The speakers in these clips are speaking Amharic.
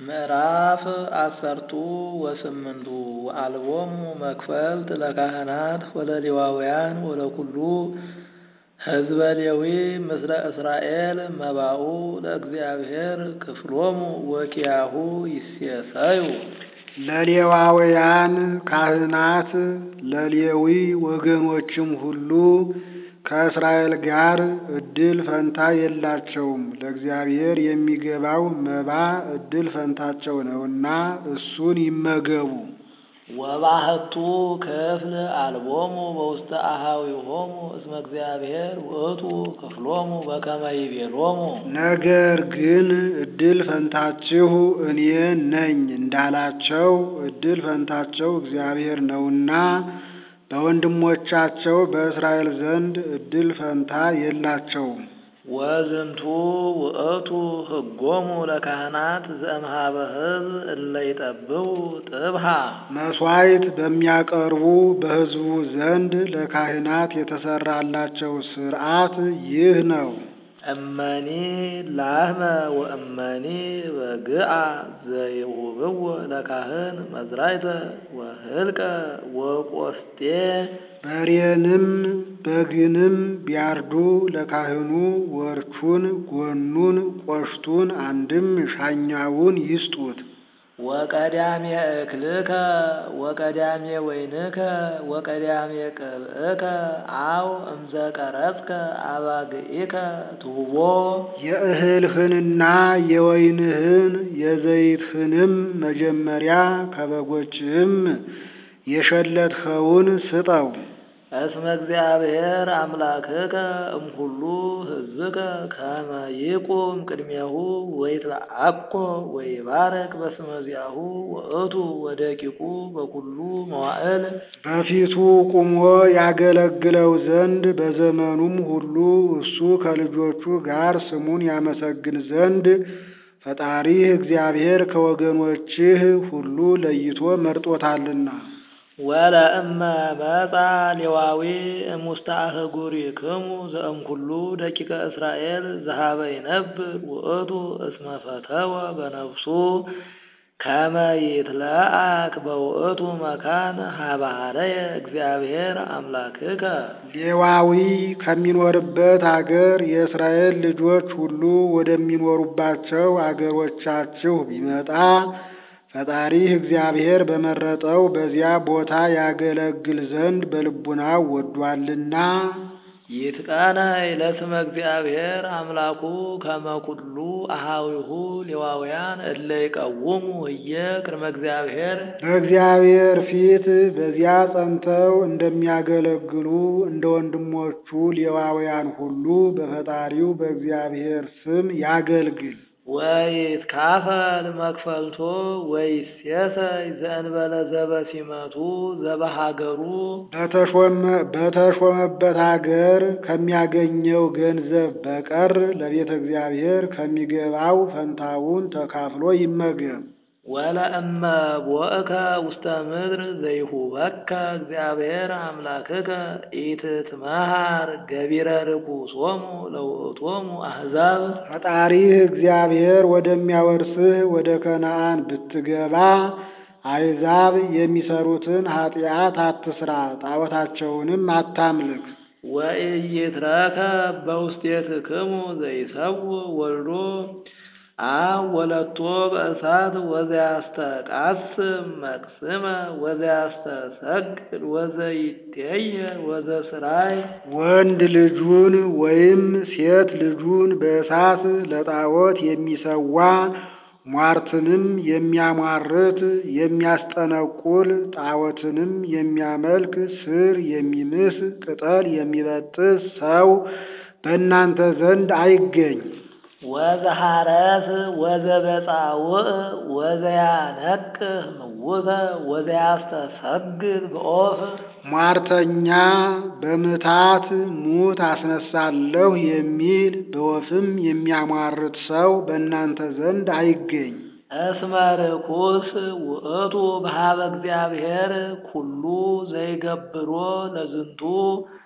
ምዕራፍ አሰርቱ ወስምንቱ ወአልቦሙ መክፈልት ለካህናት ወለሌዋውያን ወለኩሉ ሕዝበ ሌዊ ምስለ እስራኤል መባኡ ለእግዚአብሔር ክፍሎሙ ወኪያሁ ይሴሰዩ። ለሌዋውያን ካህናት ለሌዊ ወገኖችም ሁሉ ከእስራኤል ጋር ዕድል ፈንታ የላቸውም። ለእግዚአብሔር የሚገባው መባ ዕድል ፈንታቸው ነውና እሱን ይመገቡ። ወባህቱ ክፍል አልቦሙ በውስተ አኀዊሆሙ እስመ እግዚአብሔር ውእቱ ክፍሎሙ በከመ ይቤሎሙ። ነገር ግን ዕድል ፈንታችሁ እኔ ነኝ እንዳላቸው ዕድል ፈንታቸው እግዚአብሔር ነውና በወንድሞቻቸው በእስራኤል ዘንድ ዕድል ፈንታ የላቸውም። ወዝንቱ ውእቱ ሕጎሙ ለካህናት ዘእምኀበ ሕዝብ እለ ይጠብቡ ጥብሃ መሥዋዕት በሚያቀርቡ በሕዝቡ ዘንድ ለካህናት የተሰራላቸው ሥርዓት ይህ ነው። እመኒ ላህመ ወእመኒ በግአ ዘይሁብዎ ለካህን መዝራይተ ወህልቀ ወቆስጤ በሬንም በግንም ቢያርዱ ለካህኑ ወርቹን፣ ጎኑን፣ ቆሽቱን አንድም ሻኛውን ይስጡት። ወቀዳሜ እክልከ ወቀዳሜ ወይንከ ወቀዳሜ ቅብእከ አው እምዘ ቀረጽከ አባግኢከ ትሁቦ የእህልህንና የወይንህን የዘይትህንም መጀመሪያ ከበጎችህም የሸለትኸውን ስጠው። እስመ እግዚአብሔር አምላክከ እምኩሉ ሕዝብከ ከመ ይቁም ቅድሜሁ ወይትለአኮ ወይባረክ በስመ ዚአሁ ውእቱ ወደቂቁ በኩሉ መዋዕል በፊቱ ቁሞ ያገለግለው ዘንድ በዘመኑም ሁሉ እሱ ከልጆቹ ጋር ስሙን ያመሰግን ዘንድ ፈጣሪህ እግዚአብሔር ከወገኖችህ ሁሉ ለይቶ መርጦታልና። ወለእመ መጻ ሌዋዊ እሙስተ አህጉሪክሙ ዘእምኩሉ ደቂቀ እስራኤል ዘኀበ ይነብር ውእቱ እስመ ፈተወ በነፍሱ ከመ ይትለአክ በውእቱ መካን ኀበ ኀረየ እግዚአብሔር አምላክከ። ሌዋዊ ከሚኖርበት አገር የእስራኤል ልጆች ሁሉ ወደሚኖሩባቸው አገሮቻችሁ ቢመጣ ፈጣሪህ እግዚአብሔር በመረጠው በዚያ ቦታ ያገለግል ዘንድ በልቡናው ወዷልና። ይትቃነይ ለስመ እግዚአብሔር አምላኩ ከመ ኩሉ አኀዊሁ ሌዋውያን እለ ይቀውሙ ህየ ቅድመ እግዚአብሔር በእግዚአብሔር ፊት በዚያ ጸንተው እንደሚያገለግሉ እንደ ወንድሞቹ ሌዋውያን ሁሉ በፈጣሪው በእግዚአብሔር ስም ያገልግል። ወይትካፈል መክፈልቶ ወይሴሰይ ዘእንበለ ዘበሲመቱ ዘበሀገሩ በተሾመበት አገር ከሚያገኘው ገንዘብ በቀር ለቤተ እግዚአብሔር ከሚገባው ፈንታውን ተካፍሎ ይመገብ። ወለእመ ቦእከ ውስተ ምድር ዘይሁበከ እግዚአብሔር አምላክከ ኢትትመሃር ገቢረ ርኩሶሙ ለውእቶሙ አሕዛብ ፈጣሪህ እግዚአብሔር ወደሚያወርስህ ወደ ከነዓን ብትገባ አሕዛብ የሚሰሩትን ኃጢአት አትስራ፣ ጣዖታቸውንም አታምልክ። ወኢይትረከብ በውስቴትክሙ ዘይሰውእ ወልዶ አብ ወለቶ በእሳት ወዘያስተቃስም መቅስመ ወዘያስተሰግድ ወዘይቴየ ወዘስራይ ወንድ ልጁን ወይም ሴት ልጁን በእሳት ለጣዖት የሚሰዋ ሟርትንም የሚያሟርት የሚያስጠነቁል ጣዖትንም የሚያመልክ ስር የሚምስ ቅጠል የሚበጥስ ሰው በእናንተ ዘንድ አይገኝ። ወዘሐረስ ወዘበጻውዕ ወዘያነቅህ ምውተ ወዘያስተሰግድ በኦፍ ሟርተኛ በምታት ሙት አስነሳለሁ የሚል በወፍም የሚያሟርት ሰው በእናንተ ዘንድ አይገኝ። እስመ ርኩስ ውእቱ በኀበ እግዚአብሔር ኩሉ ዘይገብሮ ለዝንቱ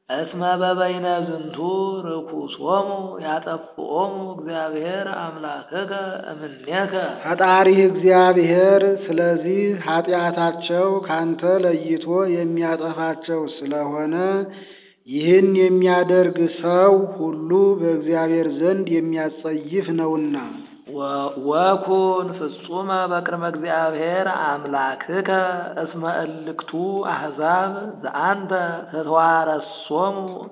እስመ በበይነ ዝንቱ ርኩሶሙ ያጠፍኦሙ እግዚአብሔር አምላክከ እምኔከ ፈጣሪህ እግዚአብሔር ስለዚህ ኃጢአታቸው ካንተ ለይቶ የሚያጠፋቸው ስለሆነ ይህን የሚያደርግ ሰው ሁሉ በእግዚአብሔር ዘንድ የሚያጸይፍ ነውና። ወኩን ፍጹመ በቅድመ እግዚአብሔር አምላክከ እስመ እልክቱ አሕዛብ ዘአንተ ተተዋረሶሙ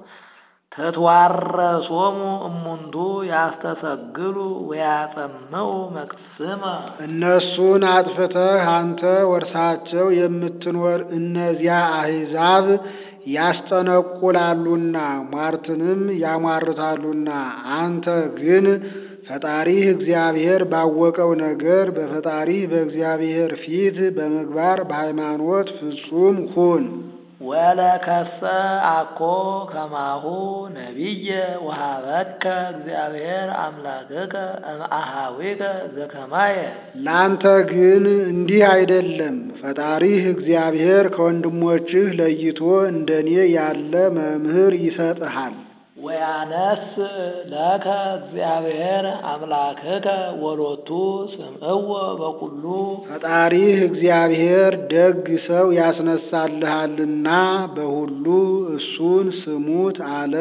ተተዋረሶሙ እሙንቱ ያስተሰግሉ ወያጸምዑ መቅስመ እነሱን አጥፍተህ አንተ ወርሳቸው የምትኖር እነዚያ አሕዛብ ያስጠነቁላሉና ሟርትንም ያሟርታሉና አንተ ግን ፈጣሪህ እግዚአብሔር ባወቀው ነገር በፈጣሪህ በእግዚአብሔር ፊት በምግባር በሃይማኖት ፍጹም ሁን። ወለከሰ አኮ ከማሁ ነቢየ ወሀበከ እግዚአብሔር አምላክከ እምአሃዊከ ዘከማየ ላንተ ግን እንዲህ አይደለም። ፈጣሪህ እግዚአብሔር ከወንድሞችህ ለይቶ እንደኔ ያለ መምህር ይሰጥሃል። ወያነስ ለከ እግዚአብሔር አምላክከ ወሎቱ ስምዕዎ በኩሉ ፈጣሪህ እግዚአብሔር ደግ ሰው ያስነሳልሃልና በሁሉ እሱን ስሙት አለ።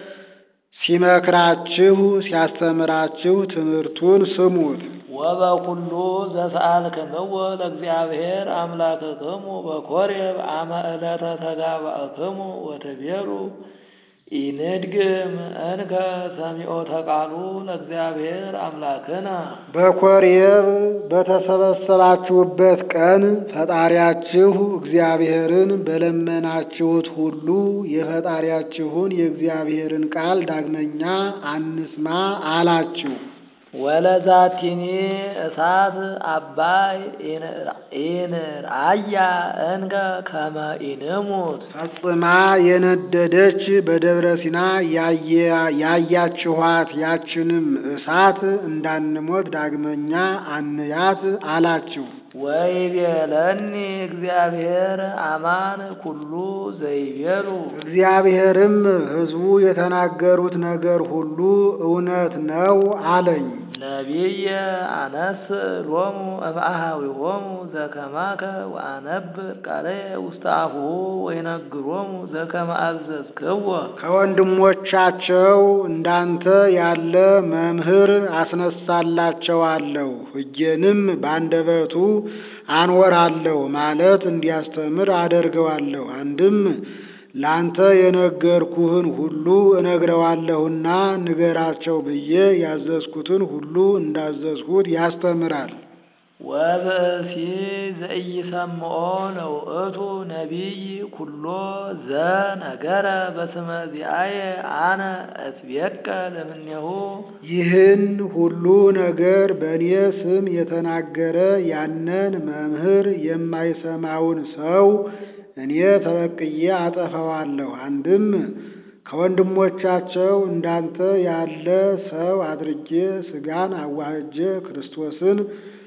ሲመክራችሁ ሲያስተምራችሁ ትምህርቱን ስሙት። ወበኩሉ ዘሰአልክምዎ ለእግዚአብሔር አምላክክሙ በኮሬብ አመ ዕለተ ተጋባእክሙ ወትቤሉ ኢንድግም እንከ ሰሚዖተ ቃሉ ለእግዚአብሔር አምላክነ በኮሬብ በተሰበሰባችሁበት ቀን ፈጣሪያችሁ እግዚአብሔርን በለመናችሁት ሁሉ የፈጣሪያችሁን የእግዚአብሔርን ቃል ዳግመኛ አንስማ አላችሁ። ወለዛቲኒ እሳት አባይ ኢንርአያ እንከ ከመ ኢንሙት ፈጽማ የነደደች በደብረ ሲና ያያችኋት ያችንም እሳት እንዳንሞት ዳግመኛ አንያት አላችሁ። ወይቤለኒ እግዚአብሔር አማን ኩሉ ዘይቤሉ እግዚአብሔርም ሕዝቡ የተናገሩት ነገር ሁሉ እውነት ነው አለኝ። ነቢየ አነስ ሎሙ እምአሃዊሆሙ ዘከማከ ወአነብር ቃለየ ውስተ አፉሁ ወይነግሮሙ ዘከመ አዘዝክዎ ከወንድሞቻቸው እንዳንተ ያለ መምህር አስነሳላቸዋለሁ፣ ሕጌንም ባንደበቱ አኖራለሁ ማለት እንዲያስተምር አደርገዋለሁ። አንድም ላንተ የነገርኩህን ሁሉ እነግረዋለሁና ንገራቸው ብዬ ያዘዝኩትን ሁሉ እንዳዘዝሁት ያስተምራል። ወብእሲ ዘኢሰምዖ ለውእቱ ነቢይ ኩሎ ዘነገረ በስመ ዚአየ አነ እትቤቀ ለምኔሁ ይህን ሁሉ ነገር በእኔ ስም የተናገረ ያንን መምህር የማይሰማውን ሰው እኔ ተበቅዬ አጠፋዋለሁ። አንድም ከወንድሞቻቸው እንዳንተ ያለ ሰው አድርጌ ሥጋን አዋህጄ ክርስቶስን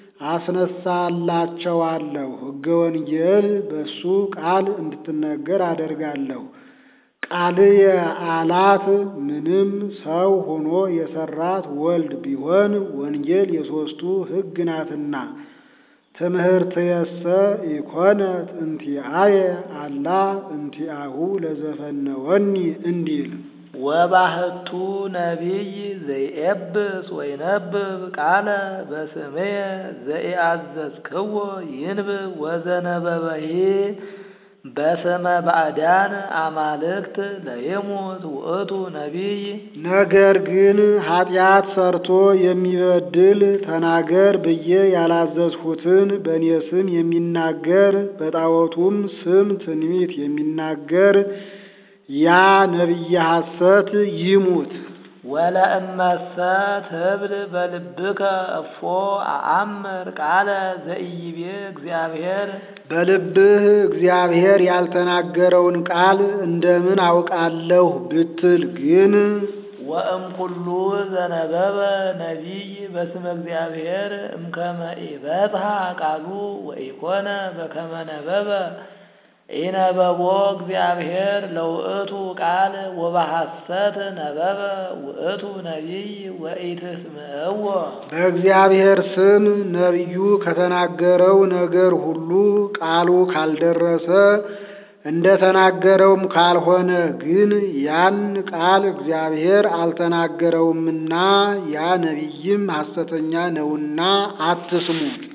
አስነሳላቸዋለሁ። ሕገ ወንጌል በሱ ቃል እንድትነገር አደርጋለሁ። ቃልየ አላት ምንም ሰው ሆኖ የሰራት ወልድ ቢሆን ወንጌል የሦስቱ ሕግ ናትና ትምህርትየሰ ኢኮነት እንቲአየ አላ እንቲአሁ ለዘፈነወኒ እንዲል ወባህቱ ነቢይ ዘይኤብስ ወይነብብ ቃለ በስምየ ዘኢአዘዝክዎ ይንብብ ወዘነበበሂ በስመ ባዕዳን አማልክት ለይሙት ውእቱ ነቢይ ነገር ግን ኃጢአት ሰርቶ የሚበድል ተናገር ብዬ ያላዘዝሁትን በእኔ ስም የሚናገር በጣዖቱም ስም ትንቢት የሚናገር ያ ነቢየ ሐሰት ይሙት። ወለእመሰ ትብል በልብከ እፎ አአምር ቃለ ዘኢይቤ እግዚአብሔር በልብህ እግዚአብሔር ያልተናገረውን ቃል እንደምን አውቃለሁ ብትል ግን ወእምኩሉ ዘነበበ ነቢይ በስመ እግዚአብሔር እምከመ ኢበጽሐ ቃሉ ወኢኮነ በከመ ነበበ ኢነበቦ እግዚአብሔር ለውእቱ ቃል ወበሐሰት ነበበ ውእቱ ነቢይ ወኢትስምዕዎ በእግዚአብሔር ስም ነቢዩ ከተናገረው ነገር ሁሉ ቃሉ ካልደረሰ እንደ ተናገረውም ካልሆነ ግን ያን ቃል እግዚአብሔር አልተናገረውምና ያ ነቢይም ሐሰተኛ ነውና አትስሙ።